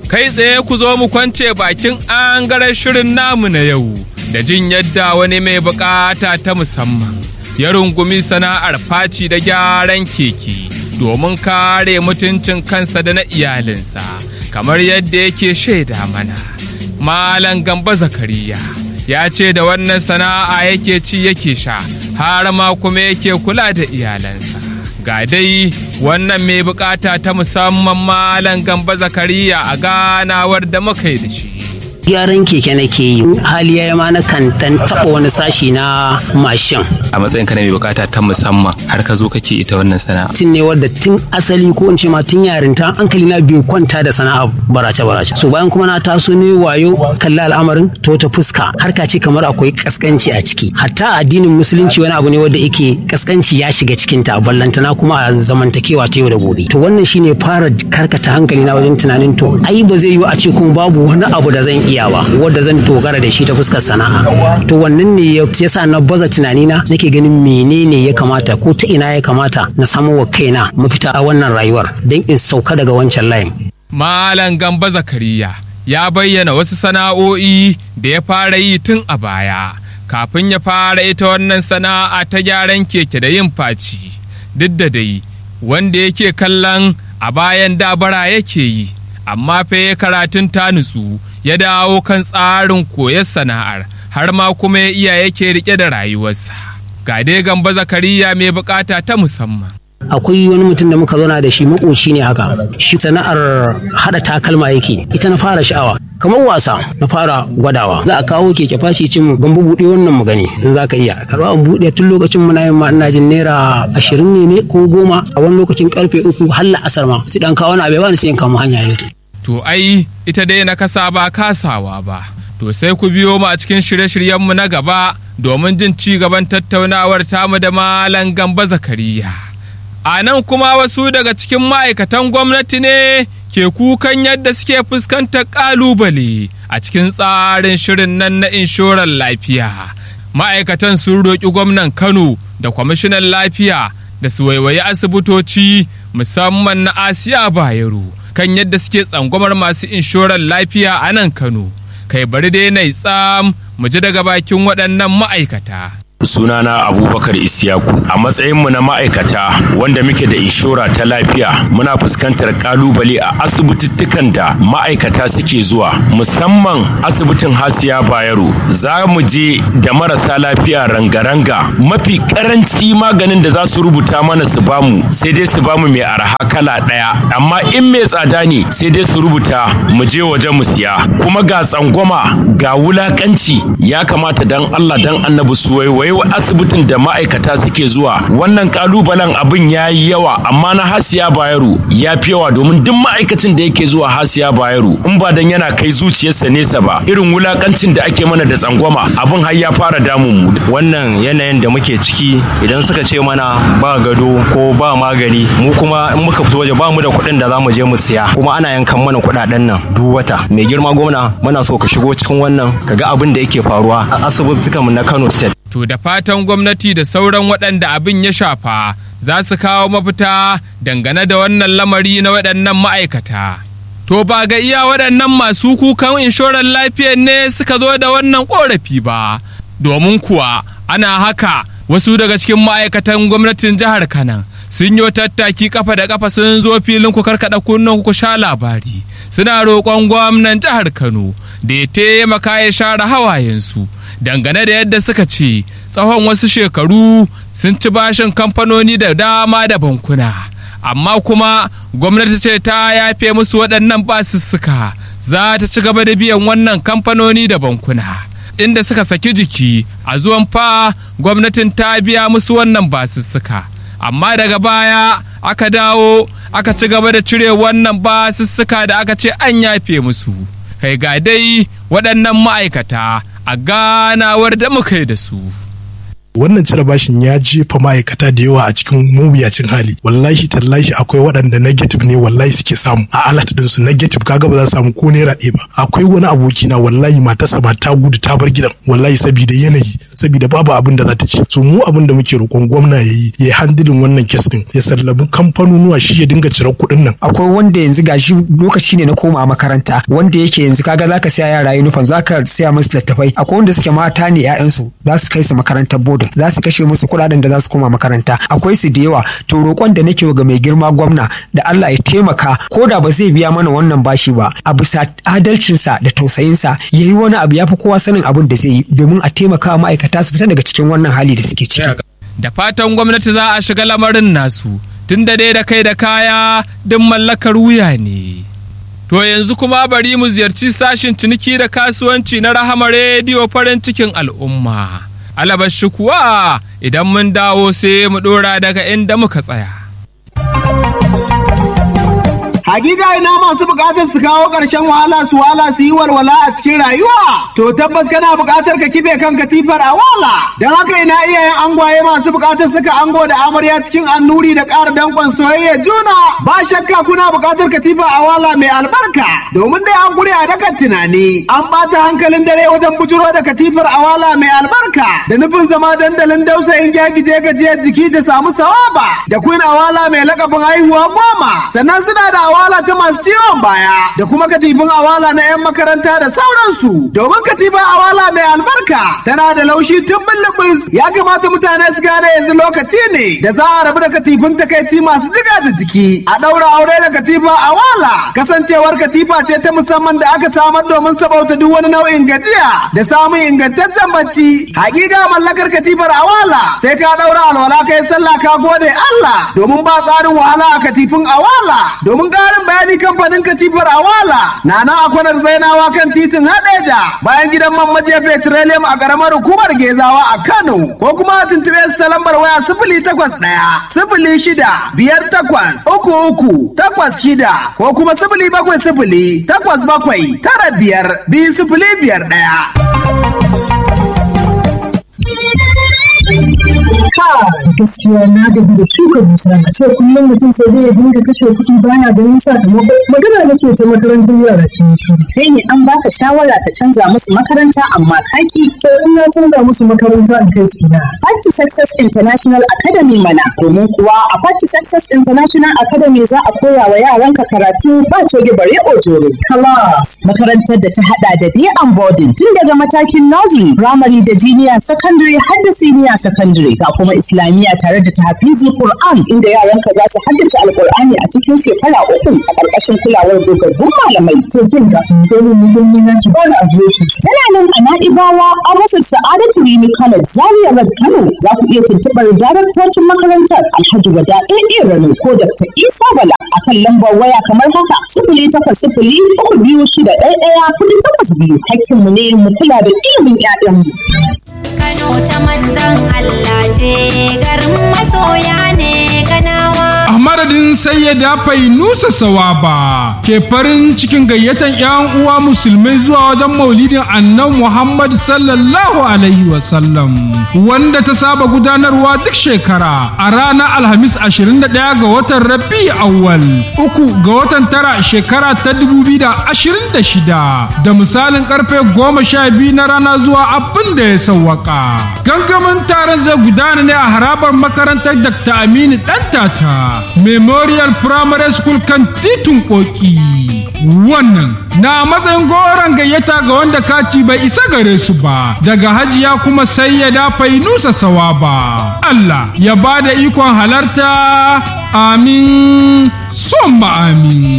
kai tsaye ku zo mu kwance bakin angaren shirin namu na yau da jin yadda wani mai bukata ta musamman ya rungumi sana'ar faci da gyaran keke domin kare mutuncin kansa da na iyalinsa kamar yadda yake shaida mana malam gamba zakariya ya ce da wannan sana'a yake ci yake sha har ma kuma yake kula da iyalansa ga dai wannan mai bukata ta musamman malam gamba zakariya a ganawar da muka yi da shi gyaran keke nake yi hali ya ma na kan dan taba wani sashi na mashin a matsayin ka na mai bukata ta musamman har ka zo kake ita wannan sana'a tun ne wadda tun asali ko in ce ma tun yarinta hankali na bai kwanta da sana'a barace barace so bayan kuma na taso ne wayo kalla al'amarin to ta fuska harka ce kamar akwai kaskanci a ciki hatta addinin musulunci wani abu ne wanda yake kaskanci ya shiga cikin ta ballantana kuma a zamantakewa ta yau da gobe to wannan shine fara karkata hankali na wajen tunanin to ai ba zai yiwu a ce kuma babu wani abu da zan iya iyawa wadda zan dogara da shi ta fuskar sana'a to wannan ne ya sa na baza tunanina nake ganin menene ya kamata ko ta ina ya kamata na samu wa kaina mafita a wannan rayuwar don in sauka daga wancan layin malam gamba zakariya ya bayyana wasu sana'o'i da ya fara yi tun a baya kafin ya fara ita wannan sana'a ta gyaran keke da yin faci duk da dai wanda yake kallon a bayan dabara yake yi amma fa ya karatun ta nutsu ya dawo kan tsarin koyar sana'ar har ma kuma ya iya yake rike da rayuwarsa ga dai gamba zakariya mai bukata ta musamman akwai wani mutum da muka zauna da shi makoci ne haka shi sana'ar hada takalma yake ita na fara sha'awa kamar wasa na fara gwadawa za a kawo keke fashi cin mu gamba buɗe wannan mu gani in za ka iya karba an buɗe tun lokacin muna yin ma ina jin naira ashirin ne ne ko goma a wani lokacin karfe uku har la'asar ma su dan kawo na bai bani sai in kama hanya yau To ai ita dai na kasa ba kasawa ba. To sai ku biyo mu a cikin shirye-shiryenmu na gaba domin jin ci gaban tattaunawar tamu da Malam Gamba Zakariya. A nan kuma wasu daga cikin ma'aikatan gwamnati ne ke kukan yadda suke fuskantar ƙalubale a cikin tsarin shirin nan na inshorar lafiya. Ma'aikatan sun roƙi gwamnan Kano da kwamishinan lafiya da su waiwayi asibitoci musamman na Asiya Bayero. kan yadda suke tsangwamar masu inshorar lafiya a nan Kano. Kai bari dai na tsam mu ji daga bakin waɗannan ma'aikata. sunana abubakar isiyaku a matsayinmu na ma'aikata wanda muke da inshora ta lafiya muna fuskantar kalubale a asibitittukan da ma'aikata suke zuwa musamman asibitin hasiya bayero za mu je da marasa lafiya ranga-ranga mafi karanci maganin da za su rubuta mana su bamu sai dai su bamu mai arha kala ɗaya amma in mai tsada ne sai dai su rubuta mu je waje mu siya kuma ga tsangwama ga wulakanci ya kamata dan allah dan annabi su waiwai wai asibitin da ma'aikata suke zuwa wannan kalubalen abin ya yi yawa amma na hasiya bayero ya fi yawa domin duk ma'aikacin da yake zuwa hasiya bayero in ba dan yana kai zuciyarsa nesa ba irin wulakancin da ake mana da tsangwama abin har ya fara damun mu wannan yanayin da muke ciki idan suka ce mana ba gado ko ba magani mu kuma in muka fito waje ba mu da kuɗin da za mu je mu siya kuma ana yankan mana kuɗaɗen nan duk wata mai girma gwamna muna so ka shigo cikin wannan ka ga abin da yake faruwa a asibitikan na Kano State To da fatan gwamnati da sauran waɗanda abin ya shafa za su kawo mafita dangane da wannan lamari na waɗannan ma'aikata. To ba ga iya waɗannan masu kukan inshorar lafiyar ne suka zo da wannan ƙorafi ba, domin kuwa ana haka wasu daga cikin ma'aikatan gwamnatin jihar Kanan sun yi tattaki kafa da kafa sun zo filin ku karkaɗa kunnen ku sha labari suna roƙon gwamnan jihar Kano da ya taimaka ya share hawayensu. dangane da yadda suka ce tsawon wasu shekaru sun ci bashin kamfanoni da dama da bankuna amma kuma gwamnati ce ta yafe musu waɗannan basussuka za ta ci gaba da biyan wannan kamfanoni da bankuna inda suka saki jiki a zuwan fa gwamnatin ta biya musu wannan basussuka amma daga baya aka dawo aka ci gaba da cire wannan basussuka da aka ce an yafe musu kai ga dai waɗannan ma'aikata a ganawar da muka yi da su. wannan cire bashin ya jefa ma'aikata da yawa a cikin mawuyacin hali wallahi tallahi akwai waɗanda negative ne wallahi suke samu a alat din su negative kaga ba za su samu ko naira ɗaya ba akwai wani aboki na wallahi matarsa ba ta gudu ta bar gidan wallahi saboda yanayi saboda babu abin da za ta ci so mu abin da muke roƙon gwamna ya yi ya handilin wannan kes din ya sallabi kamfanonuwa shi ya dinga cirar kuɗin nan akwai wanda yanzu gashi lokaci ne na koma makaranta wanda yake yanzu kaga zaka siya yara uniform zaka siya musu littattafai akwai wanda suke mata ne ƴaƴansu za su kai su makarantar bodin za su kashe musu kuɗaɗen da za su koma makaranta akwai su da yawa to roƙon da nake ga mai girma gwamna da Allah ya taimaka ko da ba zai biya mana wannan bashi ba a bisa adalcinsa da tausayinsa ya yi wani abu ya fi kowa sanin abin da zai yi domin a taimaka ma'aikata su fita daga cikin wannan hali da suke ciki. Da fatan gwamnati za a shiga lamarin nasu tun da dai da kai da kaya duk mallakar wuya ne. To yanzu kuma bari mu ziyarci sashin ciniki da kasuwanci na Rahama Rediyo farin cikin al'umma. Alabashi kuwa idan mun dawo sai mu ɗora daga inda muka tsaya. Hakika ina masu bukatar su kawo ƙarshen wahala su wahala su yi walwala a cikin rayuwa. To tabbas kana bukatar ka kife kan katifar a wala. Don haka ina iyayen angwaye masu bukatar suka ango da amarya cikin annuri da ƙara danƙon soyayya juna. Ba shakka kuna bukatar katifa a wala mai albarka. Domin dai an gure a dakan tunani. An ɓata hankalin dare wajen bujuro da katifar a wala mai albarka. Da nufin zama dandalin dausayin gyagije gajiyar jiki da samu sawaba. Da queen awala mai lakabin haihuwa goma. Sannan suna da awala ta masu ciwon baya da kuma katifin awala na 'yan makaranta da sauransu domin katifin awala mai albarka tana da laushi tun bullubus ya kamata mutane su gane yanzu lokaci ne da za a rabu da katifin takaici masu jiga da jiki a ɗaura aure da katifa awala kasancewar katifa ce ta musamman da aka samar domin sabauta duk wani nau'in gajiya da samun ingantaccen bacci hakika mallakar katifar awala sai ka ɗaura alwala kai sallah ka gode Allah domin ba tsarin wahala a katifin awala domin ƙarin bayani kamfanin katifar awala na nan a kwanar zainawa kan titin hadeja bayan gidan man majiya petroleum a ƙaramar hukumar gezawa a kano ko kuma a tuntuɓe su ta lambar waya sifili takwas ɗaya sifili shida biyar takwas uku uku takwas shida ko kuma sifili bakwai sifili takwas bakwai tara biyar biyu sifili biyar ɗaya. gaskiya na gaji da shuka dusa a ce kullum mutum sai dai ya dinga kashe kuɗi baya ganin sakamako magana nake ta makarantar yara kin shi kai ne an baka shawara ka canza musu makaranta amma kaki to in na canza musu makaranta in kai su ina Party Success International Academy mana domin kuwa a Party Success International Academy za a koya wa yaranka karatu ba coge bare ojoro class makarantar da ta hada da day and boarding tun daga matakin nursery primary da junior secondary har da senior secondary ga kuma islamiyya tare da tahfizul Qur'an inda yaranka za su haddace alqur'ani a cikin shekara uku a ƙarƙashin kulawar dogaggun malamai to kin ga dole mu mun yi ki ba a shi tana nan a Na'ibawa a rufin Sa'adatu Rimi College Zaria Road Kano za ku iya tuntuɓar daraktocin makarantar Alhaji Wada AA Rano ko Dr. Isa Bala akan lambar waya kamar haka sifili takwas sifili uku biyu shida ɗaya ɗaya kuɗi takwas biyu hakkinmu ne mu kula da ilimin 'ya'yanmu. Kano ta manzan Allah ce garin masoya ne kanawa. A madadin sayyada Fainusa Sawaba ke farin cikin gayyatan 'yan uwa musulmai zuwa wajen maulidin annan Muhammad sallallahu alaihi wasallam wanda ta saba gudanarwa duk shekara a ranar Alhamis 21 ga watan Rabi awwal uku ga watan tara shekara ta 2026 da misalin karfe 12 na rana zuwa abin da ya sauwaka. Gangamin taron zai gudana ne a harabar makarantar Dr. Aminu Dantata Memorial Primary School kan titin Koki. Wannan na matsayin goron gayyata ga wanda kati bai isa gare su ba daga hajiya kuma sai ya dafa nusa sawa ba. Allah ya ba da ikon halarta amin, son amin.